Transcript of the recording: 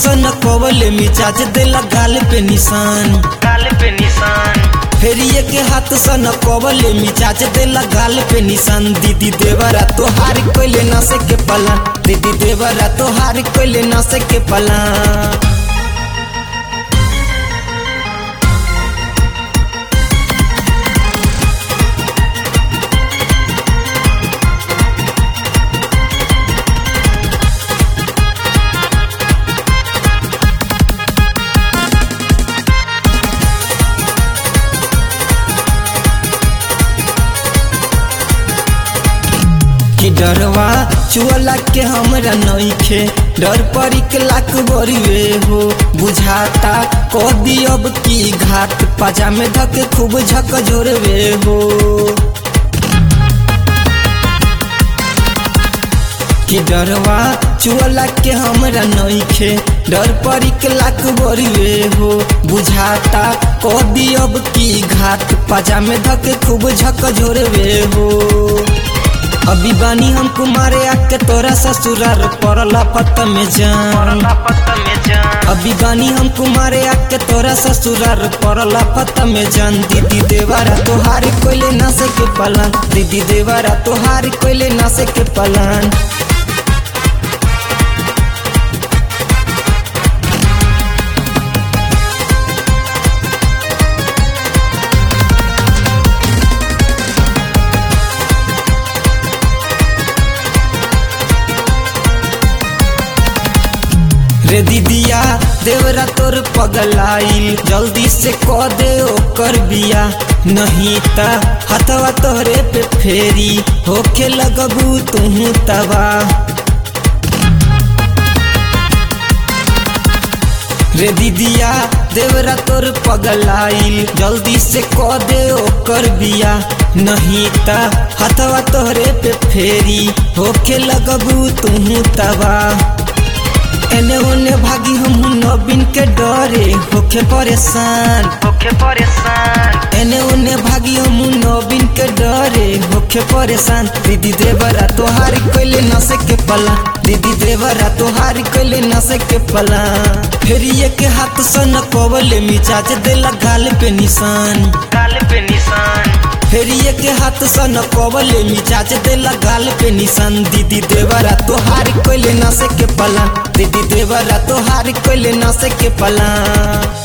सन कवले मिजाज देला गाल पे निशान गाल पे निशान फेरिए के हाथ सन कवले मिजाज देला गाल पे निशान दीदी देवरा तोहार कोइले नसे के पला दीदी देवरा तोहार कोइले नसे के पला कि डरवा चुअला के हमरा नइखे डर परी के लाख बरिए हो बुझाता कदी अब की घाट पाजा में धके खूब झक झोरवे हो कि डरवा चुअला के हमरा नइखे डर परी के लाख बरिए हो बुझाता कदी अब की घाट पाजा में धके खूब झक झोरवे हो अभी बानी हम कुमारे आके तोरा ससुरार पड़ला पत में जान पड़ला पत में जान अभी बानी हम कुमारे आके तोरा ससुरार पड़ला पत में जान दीदी देवारा तोहार कोइले नसे के पलान दीदी देवारा तोहार कोइले नसे के पलान रे दीदिया देवरा तोर पगलाइल जल्दी से क दे ओकर बिया नहीं ता हथवा तोहरे पे फेरी होके लगबू तुहू तबा रे दीदिया देवरा तोर पगलाइल जल्दी से क दे ओकर बिया नहीं ता हथवा तोहरे पे फेरी होके लगबू तुहू तबा एने ओने भागी हम नबीन के डरे होके परेशान होके परेशान एने ओने भागी हम नबीन के डरे होके परेशान दीदी देवरा तोहार कोइले नसे के पला दीदी देवरा तोहार कोइले नसे के पला फेरिए के हाथ सन कवले मिजाज देला गाल पे निशान गाल पे निशान फेरिए के हाथ सन कवले मिजाज देला गाल पे निशान दीदी देवरा तोहार कोइले नसे के पला दीदी देवरा तोहार कोइले नसे के पला